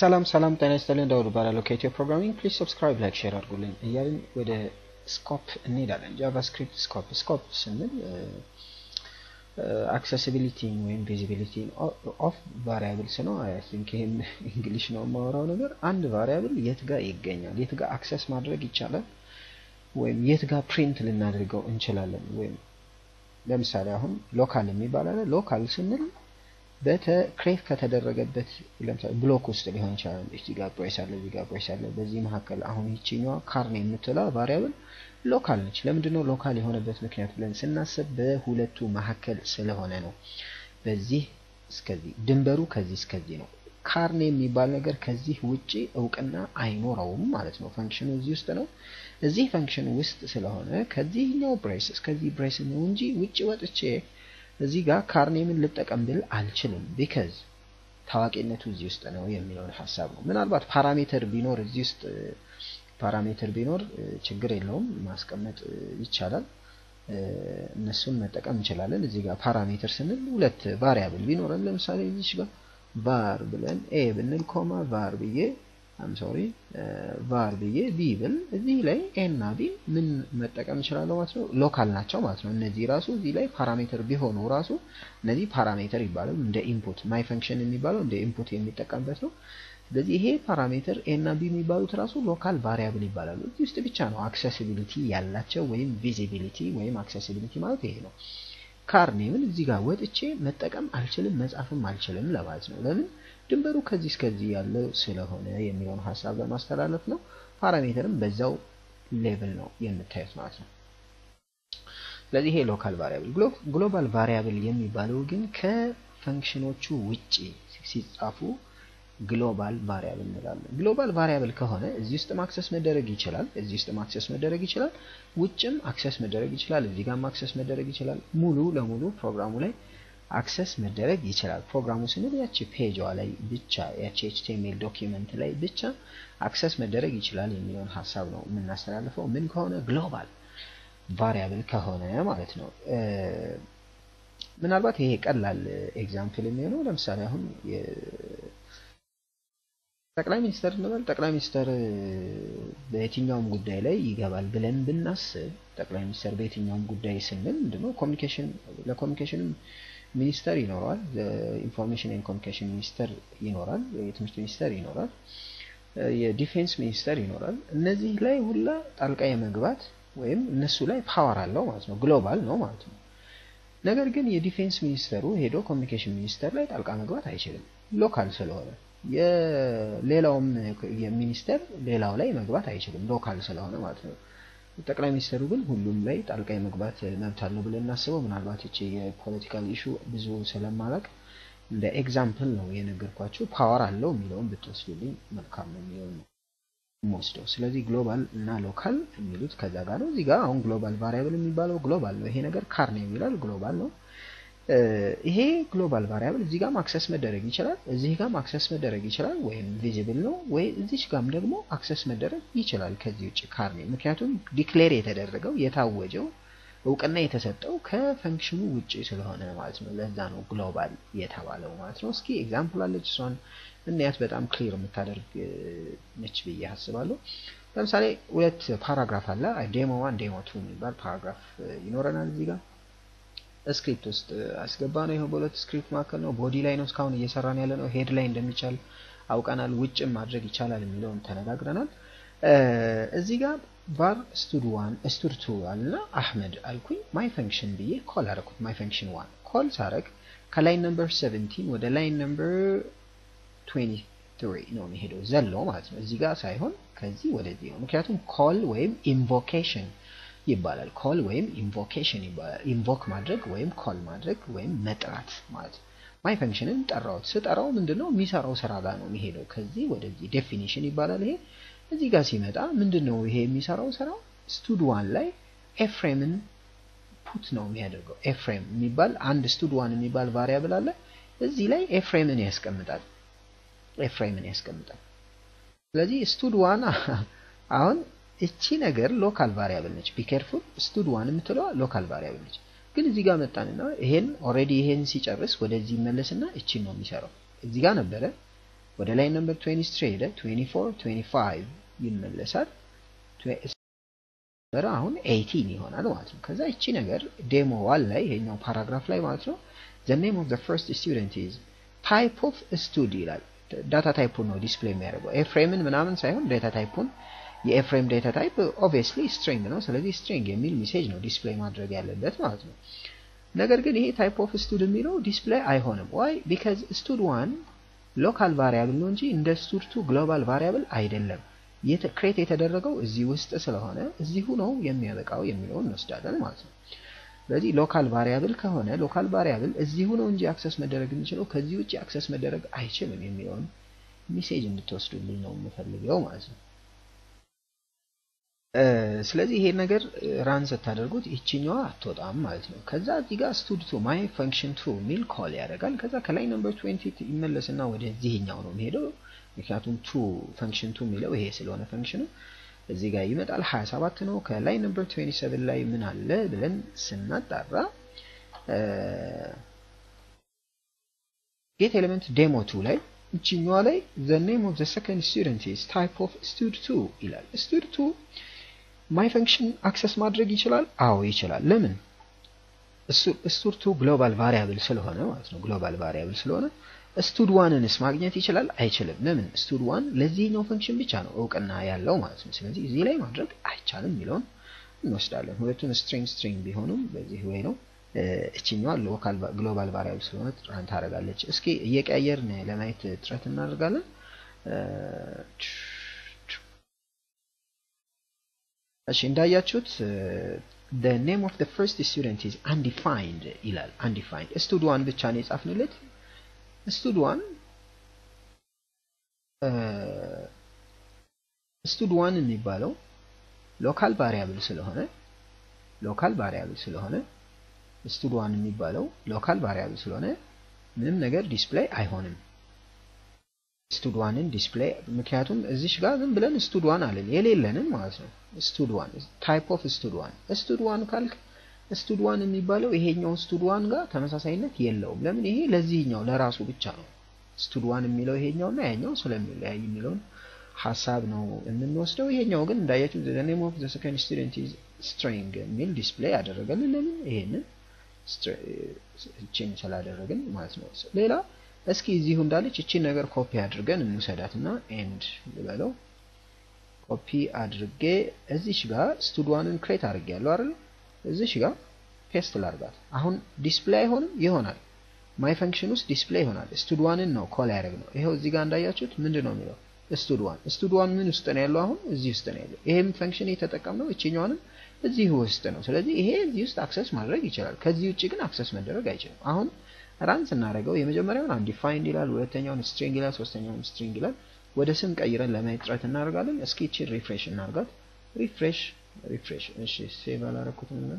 ሰላም ሰላም ጤና ይስጥልን ዳውድ እባላለሁ ከኢትዮ ፕሮግራሚንግ ፕሊዝ ሰብስክራይብ ላይክ ሼር አድርጉልኝ እያልን ወደ ስኮፕ እንሄዳለን ጃቫስክሪፕት ስኮፕ ስኮፕ ስንል አክሰሲቢሊቲን ወይም ቪዚቢሊቲን ኦፍ ቫሪያብልስ ነው አይ ቲንክ ይህን እንግሊሽ ነው የማወራው ነገር አንድ ቫሪያብል የት ጋር ይገኛል የት ጋር አክሰስ ማድረግ ይቻላል ወይም የት ጋር ፕሪንት ልናደርገው እንችላለን ወይም ለምሳሌ አሁን ሎካል የሚባል አለ ሎካል ስንል በክሬት ከተደረገበት ለምሳሌ ብሎክ ውስጥ ሊሆን ይችላል። እዚህ ጋር ብሬስ አለ፣ እዚህ ጋር ብሬስ አለ። በዚህ መካከል አሁን ይችኛዋ ካርኔ የምትለው ቫሪያብል ሎካል ነች። ለምንድን ነው ሎካል የሆነበት ምክንያት ብለን ስናስብ በሁለቱ መካከል ስለሆነ ነው። በዚህ እስከዚህ ድንበሩ ከዚህ እስከዚህ ነው። ካርኔ የሚባል ነገር ከዚህ ውጪ እውቅና አይኖረውም ማለት ነው። ፈንክሽኑ እዚህ ውስጥ ነው። እዚህ ፈንክሽን ውስጥ ስለሆነ ከዚህኛው ብሬስ እስከዚህ ብሬስ ነው እንጂ ውጪ ወጥቼ እዚህ ጋር ካርኔምን ልጠቀም ብል አልችልም። ቢከዝ ታዋቂነቱ እዚህ ውስጥ ነው የሚለውን ሀሳብ ነው። ምናልባት ፓራሜተር ቢኖር እዚህ ውስጥ ፓራሜተር ቢኖር ችግር የለውም ማስቀመጥ ይቻላል። እነሱን መጠቀም እንችላለን። እዚህ ጋር ፓራሜተር ስንል ሁለት ቫሪያብል ቢኖረን ለምሳሌ እዚች ጋር ቫር ብለን ኤ ብንል ኮማ ቫር ብዬ አም ሶሪ ቫር ብዬ ቢ ብል እዚህ ላይ ኤ እና ቢ ምን መጠቀም እችላለሁ ማለት ነው። ሎካል ናቸው ማለት ነው። እነዚህ ራሱ እዚህ ላይ ፓራሜተር ቢሆኑ ራሱ እነዚህ ፓራሜተር ይባላሉ። እንደ ኢንፑት ማይ ፈንክሽን የሚባለው እንደ ኢንፑት የሚጠቀምበት ነው። ስለዚህ ይሄ ፓራሜተር ኤ እና ቢ የሚባሉት ራሱ ሎካል ቫሪያብል ይባላሉ። እዚህ ውስጥ ብቻ ነው አክሰሲቢሊቲ ያላቸው ወይም ቪዚቢሊቲ ወይም አክሰሲቢሊቲ ማለት ይሄ ነው። ካርኔምን እዚህ ጋር ወጥቼ መጠቀም አልችልም፣ መጻፍም አልችልም ለማለት ነው። ለምን ድንበሩ ከዚህ እስከዚህ ያለው ስለሆነ የሚለውን ሀሳብ ለማስተላለፍ ነው። ፓራሜተርም በዛው ሌቭል ነው የምታዩት ማለት ነው። ስለዚህ ይሄ ሎካል ቫሪያብል። ግሎባል ቫሪያብል የሚባለው ግን ከፈንክሽኖቹ ውጪ ሲጻፉ ግሎባል ቫሪያብል እንላለን። ግሎባል ቫሪያብል ከሆነ እዚህ ውስጥ አክሰስ መደረግ ይችላል፣ እዚህ ውስጥ አክሰስ መደረግ ይችላል፣ ውጭም አክሰስ መደረግ ይችላል፣ እዚህ ጋርም አክሰስ መደረግ ይችላል። ሙሉ ለሙሉ ፕሮግራሙ ላይ አክሰስ መደረግ ይችላል። ፕሮግራሙ ስንል ያቺ ፔጇ ላይ ብቻ ያቺ ኤችቲኤምኤል ዶኪመንት ላይ ብቻ አክሰስ መደረግ ይችላል የሚለውን ሀሳብ ነው የምናስተላልፈው። ምን ከሆነ ግሎባል ቫሪያብል ከሆነ ማለት ነው። ምናልባት ይሄ ቀላል ኤግዛምፕል የሚሆነው ለምሳሌ አሁን ጠቅላይ ሚኒስተር እንበል። ጠቅላይ ሚኒስተር በየትኛውም ጉዳይ ላይ ይገባል ብለን ብናስብ ጠቅላይ ሚኒስተር በየትኛውም ጉዳይ ስንል ምንድነው ኮሚኒኬሽን ለኮሚኒኬሽንም ሚኒስተር ይኖራል፣ ኢንፎርሜሽን ኤንድ ኮሚኒኬሽን ሚኒስተር ይኖራል፣ የትምህርት ሚኒስተር ይኖራል፣ የዲፌንስ ሚኒስተር ይኖራል። እነዚህ ላይ ሁላ ጣልቃ የመግባት ወይም እነሱ ላይ ፓወር አለው ማለት ነው። ግሎባል ነው ማለት ነው። ነገር ግን የዲፌንስ ሚኒስተሩ ሄዶ ኮሚኒኬሽን ሚኒስተር ላይ ጣልቃ መግባት አይችልም፣ ሎካል ስለሆነ። የሌላውም የሚኒስተር ሌላው ላይ መግባት አይችልም፣ ሎካል ስለሆነ ማለት ነው። ጠቅላይ ሚኒስትሩ ግን ሁሉም ላይ ጣልቃ የመግባት መብት አለው ብለን እናስበው። ምናልባት ይቺ የፖለቲካል ኢሹ ብዙ ስለማላቅ እንደ ኤግዛምፕል ነው የነገርኳቸው። ፓወር አለው የሚለውን ብትወስዱልኝ መልካም ነው የሚለውን ነው የምወስደው። ስለዚህ ግሎባል እና ሎካል የሚሉት ከዛ ጋር ነው። እዚህ ጋር አሁን ግሎባል ቫሪያብል የሚባለው ግሎባል ነው። ይሄ ነገር ካርኔ የሚላል ግሎባል ነው። ይሄ ግሎባል ቫሪያብል እዚህ ጋር አክሰስ መደረግ ይችላል፣ እዚህ ጋር አክሰስ መደረግ ይችላል፣ ወይም ቪዚብል ነው ወይ እዚች ጋም ደግሞ አክሰስ መደረግ ይችላል ከዚህ ውጭ ካርኔ። ምክንያቱም ዲክሌር የተደረገው የታወጀው እውቅና የተሰጠው ከፈንክሽኑ ውጭ ስለሆነ ማለት ነው። ለዛ ነው ግሎባል የተባለው ማለት ነው። እስኪ ኤግዛምፕል አለች፣ እሷን እናያት። በጣም ክሊር የምታደርግ ነች ብዬ አስባለሁ። ለምሳሌ ሁለት ፓራግራፍ አለ። ዴሞ ዋን ዴሞ ቱ የሚባል ፓራግራፍ ይኖረናል እዚህ ጋር ስክሪፕት ውስጥ አስገባ ነው። ይኸው በሁለት ስክሪፕት መካከል ነው። ቦዲ ላይ ነው እስካሁን እየሰራን ያለ ነው። ሄድ ላይ እንደሚቻል አውቀናል። ውጭም ማድረግ ይቻላል የሚለውን ተነጋግረናል። እዚህ ጋር ቫር ስቱድ ዋን ስቱድ ቱ አልና አህመድ አልኩኝ። ማይ ፈንክሽን ብዬ ኮል አረኩት። ማይ ፈንክሽን ዋን ኮል ሳረግ ከላይን ነምበር 17 ወደ ላይን ነምበር 23 ነው የሚሄደው ዘሎ ማለት ነው። እዚህ ጋር ሳይሆን ከዚህ ወደዚህ ነው። ምክንያቱም ኮል ወይም ኢንቮኬሽን ይባላል። ኮል ወይም ኢንቮኬሽን ይባላል። ኢንቮክ ማድረግ ወይም ኮል ማድረግ ወይም መጥራት ማለት ነው። ማይ ፈንክሽንን ጠራሁት። ስጠራው ምንድነው የሚሰራው ስራ ጋር ነው የሚሄደው። ከዚህ ወደዚህ ዴፊኒሽን ይባላል። ይሄ እዚህ ጋር ሲመጣ ምንድነው ይሄ የሚሰራው ስራ ስቱድ ዋን ላይ ኤፍሬምን ፑት ነው የሚያደርገው። ኤፍሬም የሚባል አንድ ስቱድ ዋን የሚባል ቫሪያብል አለ። እዚህ ላይ ኤፍሬምን ያስቀምጣል። ኤፍሬምን ያስቀምጣል። ስለዚህ ስቱድ ዋን አሁን እቺ ነገር ሎካል ቫሪያብል ነች። ቢኬርፉል ስቱድ ዋን የምትለዋ ሎካል ቫሪያብል ነች። ግን እዚህ ጋር መጣንና ይሄን ኦልሬዲ ይሄን ሲጨርስ ወደዚህ ይመለስና እቺን ነው የሚሰራው። እዚህ ጋር ነበረ ወደ ላይ ነምበር 23 ሄደ 24 25 ይመለሳል ነበር አሁን 18 ይሆናል ማለት ነው። ከዛ እቺ ነገር ዴሞ ዋን ላይ ይሄኛው ፓራግራፍ ላይ ማለት ነው the name of the first student is type of stud ይላል። ዳታ ታይፑን ነው ዲስፕሌይ የሚያደርገው ኤፍሬምን ምናምን ሳይሆን ዳታ ታይፑን የኤፍሬም ዳታ ታይፕ ኦብቪየስሊ ስትሪንግ ነው። ስለዚህ ስትሪንግ የሚል ሜሴጅ ነው ዲስፕሌይ ማድረግ ያለበት ማለት ነው። ነገር ግን ይሄ ታይፕ ኦፍ ስቱድ የሚለው ዲስፕሌይ አይሆንም። ዋይ ቢካዝ ስቱድ ዋን ሎካል ቫሪያብል ነው እንጂ እንደ ስቱድ ቱ ግሎባል ቫሪያብል አይደለም። ክሬት የተደረገው እዚህ ውስጥ ስለሆነ እዚሁ ነው የሚያበቃው የሚለውን እንወስዳለን ማለት ነው። ስለዚህ ሎካል ቫሪያብል ከሆነ ሎካል ቫሪያብል እዚሁ ነው እንጂ አክሰስ መደረግ የሚችለው ከዚህ ውጭ አክሰስ መደረግ አይችልም የሚለውን ሜሴጅ እንድትወስዱልኝ ነው የምፈልገው ማለት ነው። ስለዚህ ይሄ ነገር ራን ስታደርጉት ይችኛዋ አትወጣም ማለት ነው። ከዛ እዚህ ጋር ስቱድ ቱ ማይ ፈንክሽን ቱ ሚል ኮል ያደርጋል። ከዛ ከላይ ነምበር 20 ይመለስና ወደዚህኛው ነው የሚሄደው። ምክንያቱም ቱ ፈንክሽን ቱ የሚለው ይሄ ስለሆነ ፈንክሽኑ እዚህ ጋር ይመጣል 27 ነው። ከላይ ነምበር 27 ላይ ምን አለ ብለን ስናጣራ ጌት ኤሌመንት ዴሞ ቱ ላይ እችኛዋ ላይ the name of the second student is type of stud2 ይላል። stud2 ማይ ፈንክሽን አክሰስ ማድረግ ይችላል? አዎ ይችላል። ለምን? ስቱድ2 ግሎባል ቫሪያብል ስለሆነ ማለት ነው። ግሎባል ቫሪያብል ስለሆነ ስቱድ ዋንንስ ማግኘት ይችላል? አይችልም። ለምን? ስቱድ ዋን ለዚህኛው ፈንክሽን ብቻ ነው እውቅና ያለው ማለት ነው። ስለዚህ እዚህ ላይ ማድረግ አይቻልም የሚለውን እንወስዳለን። ሁለቱም ስትሪንግ ስትሪንግ ቢሆኑም በዚህ ወይ ነው። እችኛዋ ሎካል ግሎባል ቫሪያብል ስለሆነ ራን ታደርጋለች። እስኪ እየቀያየርን ለማየት ጥረት እናደርጋለን። እሺ እንዳያችሁት the name of the first student is undefined ይላል። undefined ስቱድ ዋን ብቻ ነው የጻፍንለት። ስቱድ ዋን ስቱድ ዋን የሚባለው ሎካል ቫሪያብል ስለሆነ ሎካል ቫሪያብል ስለሆነ ስቱድ ዋን የሚባለው ሎካል ቫሪያብል ስለሆነ ምንም ነገር ዲስፕሌይ አይሆንም። ስቱድ ዋንን ዲስፕሌይ ምክንያቱም እዚሽ ጋር ዝም ብለን ስቱድ ዋን አለን የሌለንን ማለት ነው። ስቱድ ዋን ታይፕ ኦፍ ስቱድ ዋን ስቱድ ዋን ካልክ ስቱድ ዋን የሚባለው ይሄኛው ስቱድ ዋን ጋር ተመሳሳይነት የለውም። ለምን? ይሄ ለዚህኛው ለራሱ ብቻ ነው። ስቱድ ዋን የሚለው ይሄኛውና ያኛው ስለሚለያይ የሚለውን ሀሳብ ነው የምንወስደው። ይሄኛው ግን እንዳያችሁ the name of the second student is string የሚል ዲስፕሌይ ያደረገልን ለምን? ይሄንን እቺን ስላደረግን ማለት ነው። ሌላ እስኪ እዚሁ እንዳለች እቺን ነገር ኮፒ አድርገን እንውሰዳትና ኤንድ ልበለው ኮፒ አድርጌ እዚሽ ጋር ስቱድ ዋንን ክሬት አድርጌያለሁ አይደል? እዚሽ ጋር ፔስት ላርጋት። አሁን ዲስፕሌይ አይሆንም? ይሆናል። ማይ ፈንክሽን ውስጥ ዲስፕሌይ ይሆናል። ስቱድ ዋንን ነው ኮል ያደረግ ነው። ይሄው እዚህ ጋር እንዳያችሁት ምንድን ነው የሚለው ስቱድ ዋን። ስቱድ ዋን ምን ውስጥ ነው ያለው? አሁን እዚህ ውስጥ ነው ያለው። ይሄም ፈንክሽን የተጠቀምነው እችኛዋንም እዚህ ውስጥ ነው። ስለዚህ ይሄ እዚህ ውስጥ አክሰስ ማድረግ ይችላል። ከዚህ ውጭ ግን አክሰስ መደረግ አይችልም። አሁን ራን ስናደርገው የመጀመሪያውን አንዲፋይንድ ይላል፣ ሁለተኛውን ስትሪንግ ይላል፣ ሶስተኛውን ስትሪንግ ይላል። ወደ ስም ቀይረን ለማየት ጥረት እናደርጋለን። እስኪ እቺን ሪፍሬሽ እናርጋት። ሪፍሬሽ ሪፍሬሽ። እሺ ሴቭ አላረኩትም እና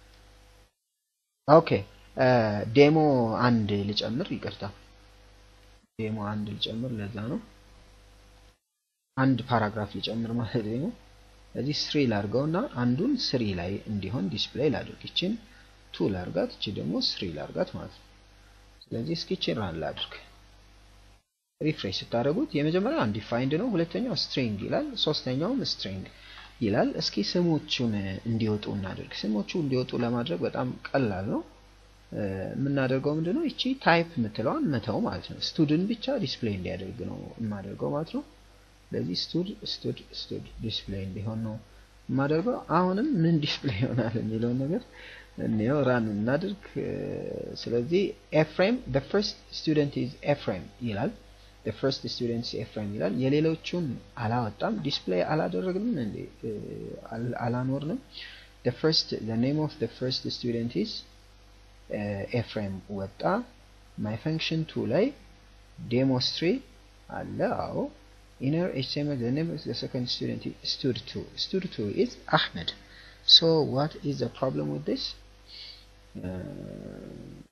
ኦኬ ዴሞ አንድ ልጨምር፣ ይቅርታ ዴሞ አንድ ልጨምር። ለዛ ነው አንድ ፓራግራፍ ልጨምር ማለት ነው። እዚህ ስሪ ላርገውና አንዱን ስሪ ላይ እንዲሆን ዲስፕሌይ ላድርግ። ይችን ቱ ላርጋት፣ እቺ ደግሞ ስሪ ላርጋት ማለት ነው። ስለዚህ እስኪ ይችን ራን ላድርግ። ሪፍሬሽ ስታደርጉት የመጀመሪያው አንዲፋይንድ ነው፣ ሁለተኛው ስትሪንግ ይላል፣ ሶስተኛውም ስትሪንግ ይላል። እስኪ ስሞቹን እንዲወጡ እናድርግ። ስሞቹ እንዲወጡ ለማድረግ በጣም ቀላል ነው። የምናደርገው ምንድነው? ይቺ ታይፕ የምትለዋን መተው ማለት ነው። ስቱድን ብቻ ዲስፕሌይ እንዲያደርግ ነው የማደርገው ማለት ነው። ስለዚህ ስቱድ ስቱድ ስቱድ ዲስፕሌይ እንዲሆን ነው የማደርገው። አሁንም ምን ዲስፕሌይ ይሆናል የሚለውን ነገር እንየው፣ ራን እናድርግ። ስለዚህ ኤፍሬም the first student is ኤፍሬም ይላል። the first student is ኤፍሬም ይላል። የሌሎቹን አላወጣም፣ ዲስፕሌይ አላደረግንም እንዴ አላኖርንም። the first the name of the first student is ኤፍሬም ወጣ። ማይ ፈንክሽን ቱ ላይ ዴሞስትሪ አለ። አዎ inner HTML the name of the second student is stud2 stud2 is Ahmed so what is the problem with this uh,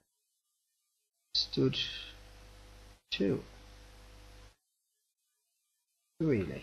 stud2 really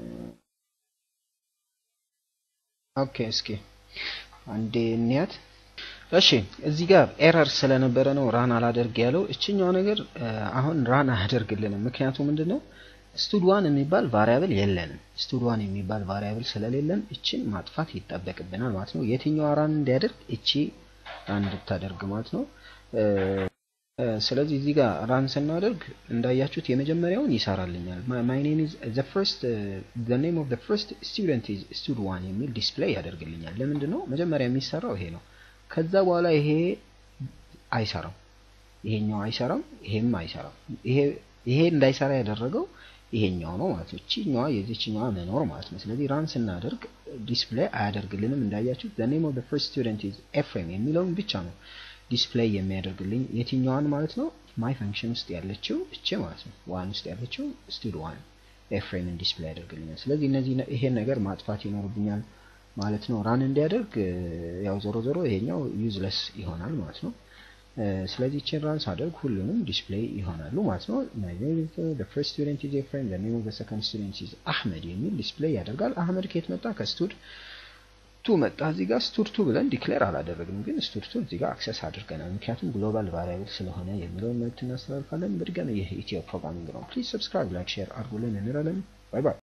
ኦኬ እስኪ አንዴ እንያት እሺ እዚህ ጋር ኤረር ስለነበረ ነው ራን አላደርግ ያለው። እችኛው ነገር አሁን ራን አያደርግልንም። ምክንያቱ ምንድን ነው? ስቱድ ዋን የሚባል ቫሪያብል የለንም። ስቱድ ዋን የሚባል ቫሪያብል ስለሌለን እችን ማጥፋት ይጠበቅብናል ማለት ነው። የትኛዋ ራን እንዲያደርግ እቺ ራን እንድታደርግ ማለት ነው። ስለዚህ እዚህ ጋር ራን ስናደርግ እንዳያችሁት የመጀመሪያውን ይሰራልኛል። ማይ ኔም ኢዝ ዘ ፈርስት ዘ ኔም ኦፍ ዘ ፈርስት ስቱደንት ኢዝ ስቱድ ዋን የሚል ዲስፕሌይ ያደርግልኛል። ለምንድን ነው መጀመሪያ የሚሰራው ይሄ ነው። ከዛ በኋላ ይሄ አይሰራም፣ ይሄኛው አይሰራም፣ ይሄም አይሰራም። ይሄ ይሄ እንዳይሰራ ያደረገው ይሄኛው ነው ማለት ነው። እቺኛዋ የዚችኛዋ መኖር ማለት ነው። ስለዚህ ራን ስናደርግ ዲስፕሌይ አያደርግልንም። እንዳያችሁት ዘ ኔም ኦፍ ዘ ፈርስት ስቱደንት ኢዝ ኤፍሬም የሚለውን ብቻ ነው ዲስፕሌይ የሚያደርግልኝ የትኛዋን ማለት ነው ማይ ፈንክሽን ውስጥ ያለችው እቺ ማለት ነው ዋን ውስጥ ያለችው ስቱድ ዋን ኤፍሬምን ዲስፕሌይ ያደርግልኛል። ስለዚህ እነዚህ ይሄን ነገር ማጥፋት ይኖርብኛል ማለት ነው። ራን እንዲያደርግ ያው ዞሮ ዞሮ ይሄኛው ዩዝለስ ይሆናል ማለት ነው። ስለዚህ ቼን ራን ሳደርግ ሁሉንም ዲስፕሌይ ይሆናሉ ማለት ነው። ፈርስት ስቱደንት ኢዝ ኤፍሬም ዘ ኔም ኦፍ ዘ ሰከንድ ስቱደንት ኢዝ አህመድ የሚል ዲስፕሌይ ያደርጋል። አህመድ ከየት መጣ? ከስቱድ ቱ መጣ። እዚህ ጋር ስቱድ ቱ ብለን ዲክሌር አላደረግንም፣ ግን ስቱድ ቱ እዚህ ጋር አክሰስ አድርገናል። ምክንያቱም ግሎባል ቫሪያብል ስለሆነ የሚለውን መልዕክት እናስተላልፋለን። በድጋሚ ይህ ኢትዮ ፕሮግራሚንግ ነው። ፕሊዝ ሰብስክራይብ፣ ላይክ፣ ሼር አድርጉልን እንላለን። ባይ ባይ።